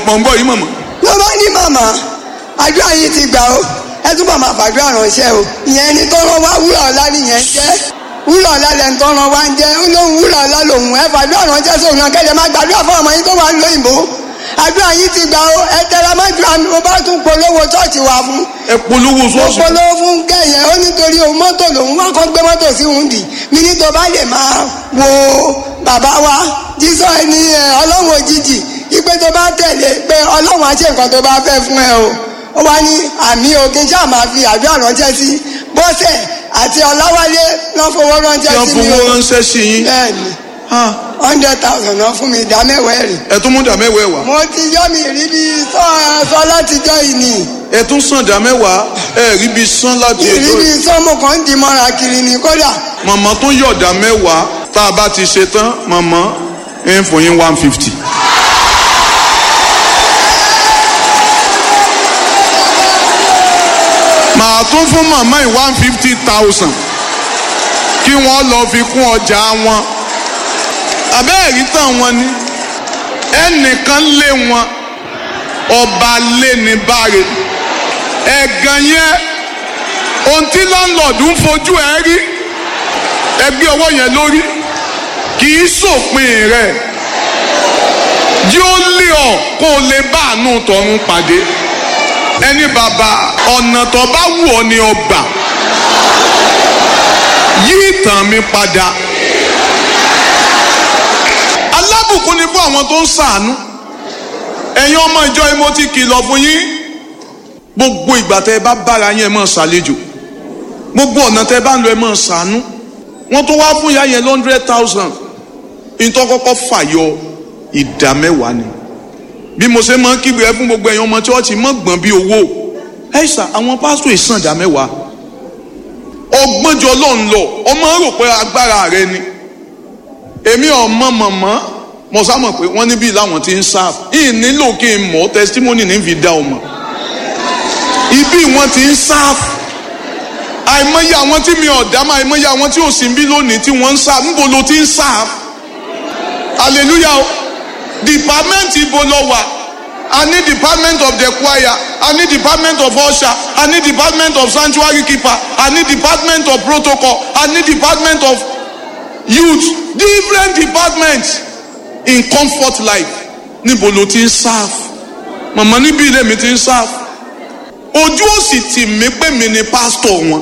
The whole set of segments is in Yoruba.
mọ̀ ń bọ̀ yìí mọ̀mọ́. ló bá ní màmá àdúrà yìí ti gbà ó ẹ túbọ̀ máa fàdúrà ránṣẹ́ o ìyẹn ni tó rán wá wúrà ọ̀la nìyẹn jẹ́ wúrà ọ̀la lẹ́nu tó rán wá ń jẹ́ ó lóun wúrà ọ̀la lòun ẹ fàdúrà ránṣẹ́ sóun náà kẹ́lẹ́ máa gbàdúrà fún ọmọ yín tó wà ń lóyìnbó àdúrà yìí ti gbà ó ẹ tẹra mọ́jú àmì mo bá tún polówó ṣọ́ọ̀ṣì wà fún ẹ polówó mo sọ́ọ̀sì. polówó fún kẹyẹ ó nítorí òun mọ́tò lòun wá kọ́ gbé mọ́tò sí òun dì mí ní tó bá lè máa wo bàbá wa jísọ ẹni ẹ ọlọ́run òjijì ipe tó bá tẹ̀lé pé ọlọ́run á ṣe nǹkan tó bá fẹ́ fún ẹ o ó wá ní àmì òkè ṣáà máa fi àdúrà ránṣẹ́ sí bọ́sẹ̀ àti ọláwálé lọ́ fowó tí ránṣẹ́ wọ́n sí mi fowó o ránṣẹ́ sí yín. bẹ́ẹ̀ni Ah, hundred thousand náà fún mi ìdá mẹ́wàá ẹ̀rì ẹ tún mú dà mẹ́wàá wá. mo ti yọ́ mi rí bí sọ sọ látijọ́ yìí nìyí ẹ tún sàn dà mẹ́wàá ẹ rí bí sán láti ètò ìrírí sọ́mù kan ń di mọ́ra kiri ní kódà màmá tó yọ̀dà mẹ́wàá tá a bá ti ṣe tán màmá ń fún yín one fifty. màá tún fún màmá yìí one fifty thousand kí wọ́n lọ fi kún ọjà wọn àbẹ́ẹ̀rí tàn wọn ni ẹnìkan lé wọn ọba lé ní báre ẹ̀gàn yẹn ohun tí láńlọ́ọ̀dù ń fojú ẹ rí ẹgbẹ́ ọwọ́ yẹn lórí kì í sòpin rẹ̀ yóò lé ọ kó o lè bá àánú tọ̀run pàdé ẹni bàbá ọ̀nà tó bá wù ọ́ ni ọgbà yí ìtàn mi padà alábùkún ni fún àwọn tó ń ṣàánú ẹ̀yin ọmọ ìjọ yìí mo ti kìlọ̀ fún yín gbogbo ìgbà tẹ́ ẹ bá bára yín ẹ máa ṣàlejò gbogbo ọ̀nà tẹ́ ẹ bá ń lọ ẹ máa ṣàánú wọ́n tó wá fún ìyá yẹn hundred thousand nítorí kọ́kọ́ fàyọ ìdá mẹ́wàá ni bí mo ṣe máa ń kígbe ẹ fún gbogbo ẹ̀yin ọmọ chọ́ọ̀chì mọ́ gbọ̀n bí owó ẹ̀ṣà àwọn pásítọ̀ ìsàn ìdá mẹ́wàá ọgbọ́njọ ló ń lọ ọmọ rò pé agbára rẹ ni èmi ọmọ mọ̀mọ́ mo sá mọ̀ pé wọ́n níbí làwọn ti ń sáf yìí nílò kí n mọ̀ testimony ní fi dá ọmọ ibi wọn ti ń sáf àìmọye àwọn tí mi ọ̀dá máa àìmọye àwọn tí ò sí bí lónìí tí wọ́n ń sáf níbo ló ti ń sáf hallelujah o department ibo lọ wà a ní department of the choir a ní department of usher a ní department of sanctuary keeper a ní department of protocol a ní department of youth different departments in comfort life níbo ló ti ń sáf màmá níbí ilé mi ti ń sáf ojú ò sì tì mí pé mi ni pásítọ̀ wọn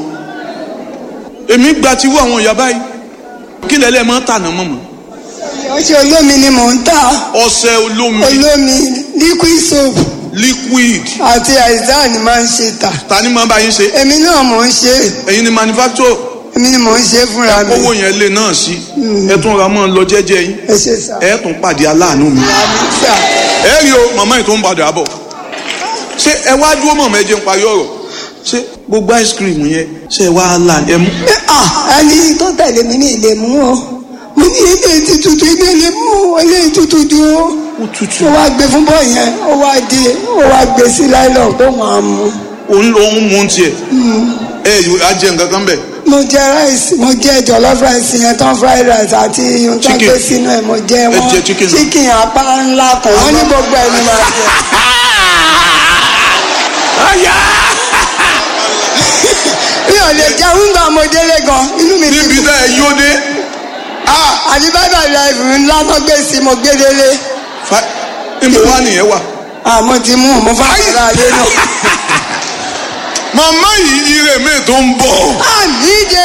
èmi gba tiwọ́ àwọn ìyá báyìí kí lẹ́lẹ́ máa ń tànà mọ̀mọ́ ọṣẹ olómi ni mò ń tà ọṣẹ olómi olómi liquid soap liquid àti àìsàn ni máa ń ṣe tà ta ni máa bá yín ṣe èmi náà mò ń ṣe ẹ̀yin ni manufacturer èmi ni mò ń ṣe fúnra mi owó yẹn lè náà sí ẹ tún ra mọ́ ọ lọ jẹ́jẹ́ yín ẹ ṣe sà ẹ tún pàdé aláàánú mi àmì sà ẹ rí o màmá yìí tó ń padà bọ̀ ṣé ẹ wá dúró mọ̀mọ́ ẹ jẹ́ ń parí ọ̀rọ̀ ṣé gbogbo ice cream yẹn ṣé ẹ wá là ẹ mú ah ẹni tó tẹ̀lé mi ní ilé mú o mo ní ilé ti tutù ilé ilé mú ilé tutù ju o ó tutù ó wá gbé fún bọ́ yẹn ó wá di ó wá gbé sí láìlọ́ọ̀ tó máa mú òun lòún mú tiẹ̀ ẹ yóò á jẹ nǹkan kan bẹ́ẹ̀. mo jẹ rice mo jẹ jollof rice yẹn tán fried rice àti ohun tó ń Chicken. gbé sínú ẹ mo jẹ wọn jẹ chicken náà. chicken apá ńlá kan wọn ní gbogbo ẹni máa jẹ mi ò lè jẹ oúnjẹ mo délé gan inú mi ti níbi dùn tá ẹ yóò dé àti bábà life ńlá tó gbé sí mo gbé délé fa- níbo wá nìyẹn wà. àmọ́ ti mú mo fà Ayé. kọ́ra lé náà. màmá yìí ire mi tó ń bọ̀. àmì jẹ.